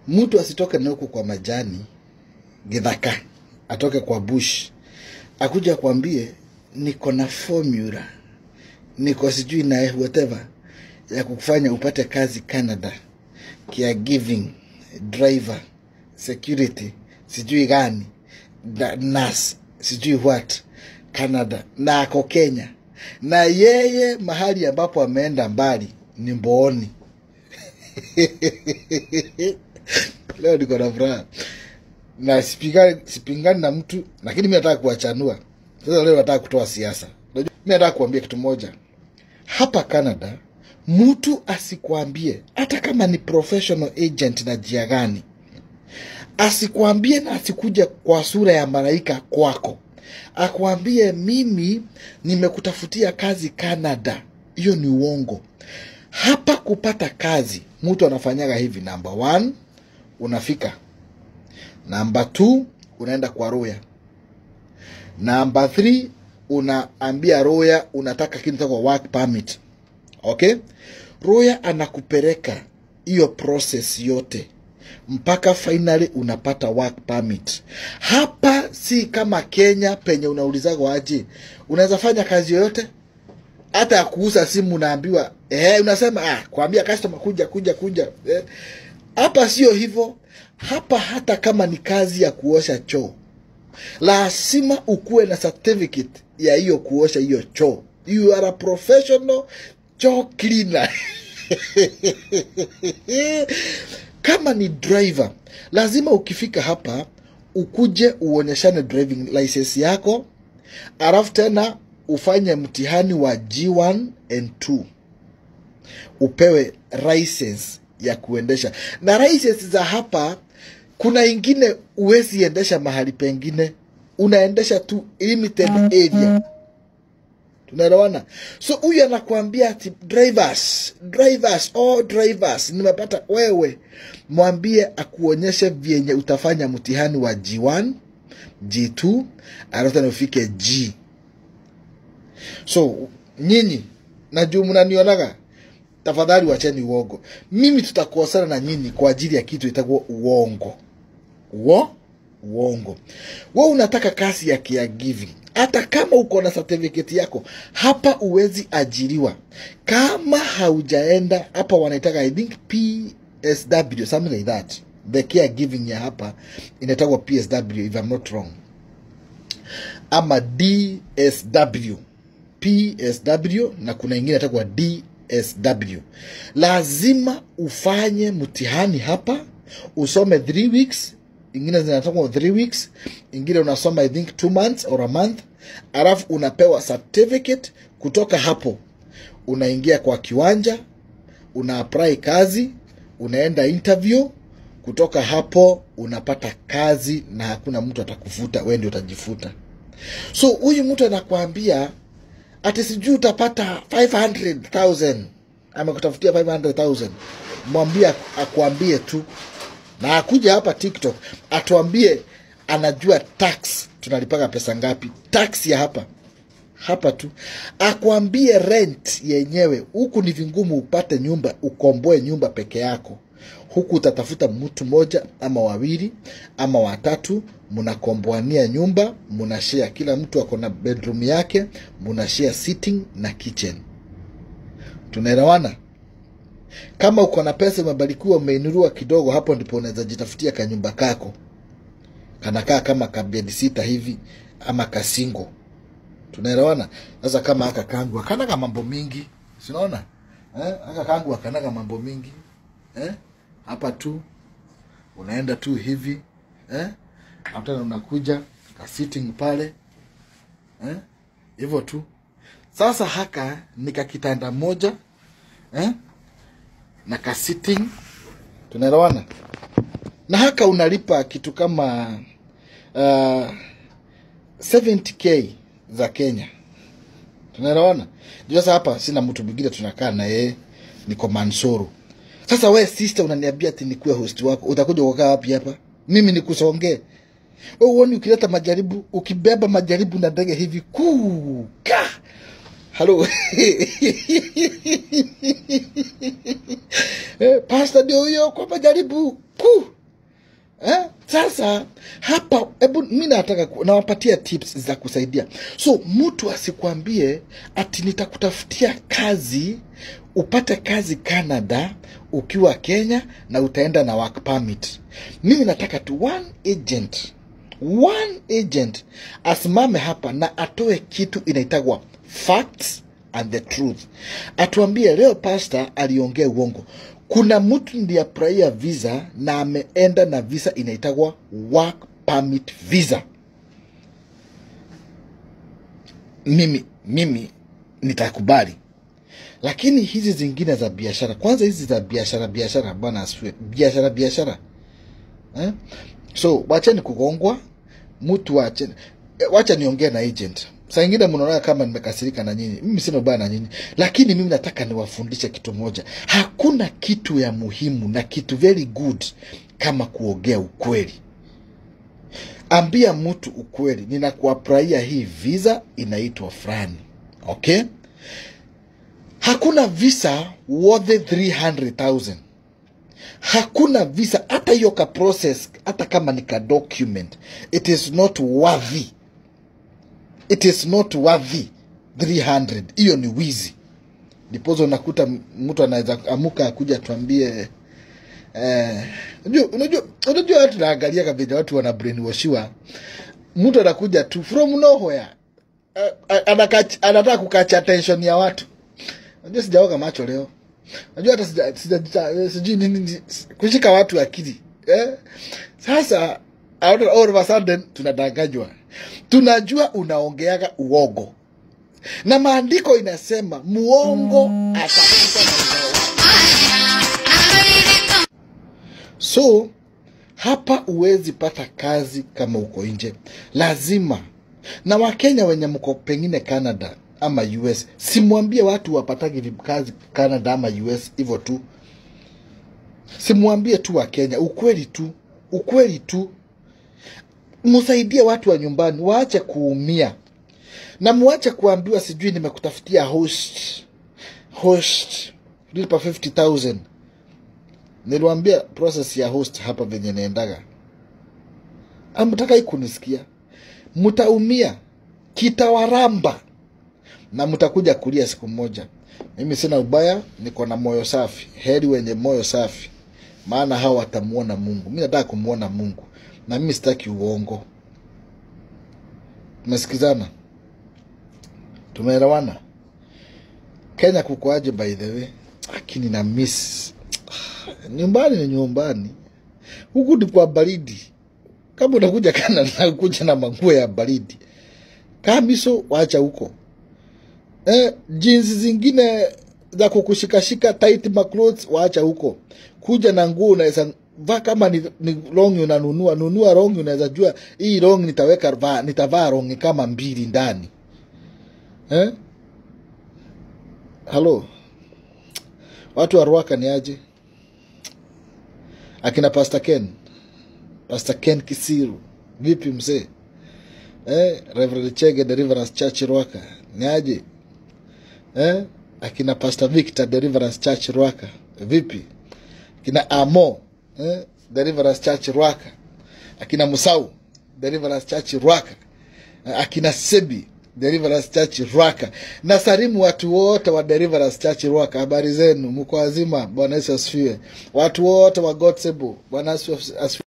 mtu asitoke na huku kwa majani githaka atoke kwa bush akuja akwambie niko na formula niko sijui na whatever ya kufanya upate kazi canada caregiving driver security sijui gani na- nurse sijui what canada na ako kenya na yeye mahali ambapo ameenda mbali ni mbooni leo niko na furaha na sipingani, sipingani na mtu lakini mi nataka kuwachanua sasa leo nataka kutoa siasa Unajua, mi nataka kuambia kitu moja hapa canada mtu asikwambie hata kama ni professional agent na jia gani asikwambie na asikuja kwa sura ya malaika kwako akwambie mimi nimekutafutia kazi canada hiyo ni uongo hapa kupata kazi mtu anafanyaga hivi namba one unafika namba two unaenda kwa roya namba three unaambia roya unataka kitu kwa work permit okay roya anakupeleka hiyo process yote mpaka finally unapata work permit hapa si kama kenya penye unaulizaga aje unaweza fanya kazi yoyote hata ya kuuza simu unaambiwa eh, unasema ah, kuambia customer kuja kuja kuja eh. hapa sio hivyo hapa hata kama ni kazi ya kuosha choo lazima ukuwe na certificate ya hiyo kuosha hiyo choo you are a professional choo cleaner kama ni driver lazima ukifika hapa ukuje uonyeshane driving license yako alafu tena ufanye mtihani wa G1 and 2 upewe license ya kuendesha na license za hapa kuna ingine uwezi endesha mahali pengine unaendesha tu limited area tunaelewana so huyu anakuambia ati drivers drivers oh drivers nimepata wewe mwambie akuonyeshe vyenye utafanya mtihani wa g1 g2 alafu tena ufike g so nyinyi na juu mnanionaga tafadhali wacheni uongo mimi tutakosana na nyinyi kwa ajili ya kitu itakuwa uongo uo uongo we unataka kazi ya caregiving hata kama uko na certificate yako hapa uwezi ajiriwa kama haujaenda hapa wanaitaka i think psw something like that the caregiving ya hapa inaitagwa psw if I'm not wrong ama dsw psw na kuna ingine itakuwa dsw lazima ufanye mtihani hapa usome three weeks ingine zinatoka three weeks ingine unasoma i think two months or a month alafu unapewa certificate kutoka hapo unaingia kwa kiwanja una apply kazi unaenda interview kutoka hapo unapata kazi na hakuna mtu atakufuta we ndio utajifuta so huyu mtu anakwambia ati sijui utapata 500000 amekutafutia 500000 mwambie akuambie tu na akuja hapa tiktok atuambie anajua tax tunalipaga pesa ngapi tax ya hapa hapa tu akwambie rent yenyewe huku ni vingumu upate nyumba ukomboe nyumba peke yako huku utatafuta mtu moja ama wawili ama watatu mnakomboania nyumba mnashare kila mtu ako na bedroom yake mnashare sitting na kitchen tunaelewana kama uko na pesa umebarikiwa umeinurua kidogo hapo ndipo unaweza jitafutia kanyumba kako kanakaa kama kabedi sita hivi ama kasingo tunaelewana sasa kama aka kangu akanaga mambo mingi sinaona eh? aka kangu akanaga mambo mingi eh? hapa tu unaenda tu hivi eh? Hapo tena unakuja ka sitting pale eh? hivyo tu sasa haka ni kakitanda moja eh? na ka sitting tunaelewana na haka unalipa kitu kama uh, 70k za kenya tunaelewana Juu sasa hapa sina mtu mwingine tunakaa na yeye niko mansoro sasa we sister unaniambia ati nikuwe host wako utakuja kukaa wapi hapa mimi nikusongee we uoni ukileta majaribu ukibeba majaribu na ndege hivi kuka halo Eh, pasta ndio huyo kwa majaribu ku eh? Sasa hapa, hebu mi nataka ku- nawapatia tips za kusaidia. So mtu asikwambie ati nitakutafutia kazi upate kazi Canada ukiwa Kenya na utaenda na work permit. Mimi nataka tu one agent, one agent asimame hapa na atoe kitu inaitagwa facts and the truth, atuambie leo pastor aliongea uongo. Kuna mtu ndiye praia visa na ameenda na visa inaitagwa work permit visa. Mimi mimi nitakubali, lakini hizi zingine za biashara, kwanza hizi za biashara biashara, bwana asifiwe, biashara biashara eh? So wacheni kugongwa, mtu wache, eh, wacha niongee na agent. Saa ingine mnaona kama nimekasirika na nyinyi, mimi sina ubaya na nyinyi, lakini mimi nataka niwafundishe kitu moja. Hakuna kitu ya muhimu na kitu very good kama kuongea ukweli. Ambia mtu ukweli, ninakuapraia hii visa inaitwa fulani, okay? Hakuna visa worth 300,000 hakuna visa hata hiyo ka process hata kama ni ka document it is not worthy it is not worthy 300 hiyo ni wizi ndipozo unakuta m- mtu anaweza amuka akuja tuambie eh, unajua unajua unajua watu naangalia kabisa watu wana brainwashiwa mtu anakuja tu from nowhere eh, eh, anaka- anataka kukacha attention ya watu Unajua sijaoga macho leo. Unajua hata sija, sija, sija, sijui nini nini- kushika watu akili. Eh? Sasa out of- all of a sudden tunadanganywa. Tunajua unaongeaga uongo. Na maandiko inasema muongo atakufa na uzao wake. So hapa huwezi pata kazi kama uko nje, lazima na Wakenya wenye mko pengine Canada ama US, simwambie watu wapatagi vi- kazi Canada ama US hivyo tu, simwambie tu Wakenya ukweli tu, ukweli tu, msaidie watu wa nyumbani, waache kuumia na muache kuambiwa sijui nimekutafutia host host lipa 50000 niliwambia process ya host hapa venye naendaga amtaka kunisikia mtaumia kitawaramba na mtakuja kulia siku moja mimi sina ubaya niko na moyo safi heri wenye moyo safi maana hao watamuona mungu mi nataka kumwona mungu na mimi sitaki uongo tumesikizana tumeelewana kenya kukoaje by the way lakini na miss nyumbani ni nyumbani huku ni kwa baridi kama unakuja Canada kuja na manguo ya baridi kamiso wacha huko eh, jinsi zingine za kukushikashika tight maclothes waacha huko kuja na nguo unaweza vaa kama ni, ni rongi unanunua nunua rongi unaweza jua hii rongi nitaweka vaa, nitavaa rongi kama mbili ndani eh? halo watu wa Ruaka ni aje akina Pastor Ken Pastor Ken Kisiru vipi mzee eh, Reverend Chege Deliverance Church Ruaka ni aje eh? akina Pastor Victor Deliverance Church Ruaka vipi akina Amo eh? Deliverance Church Ruaka akina Musau Deliverance Church Ruaka akina Sebi Deliverance Church Ruaka na salimu watu wote wa Deliverance Church Ruaka, habari zenu, mko wazima? Bwana Yesu asifiwe. Watu wote wa Godsebo, Bwana Yesu asifiwe.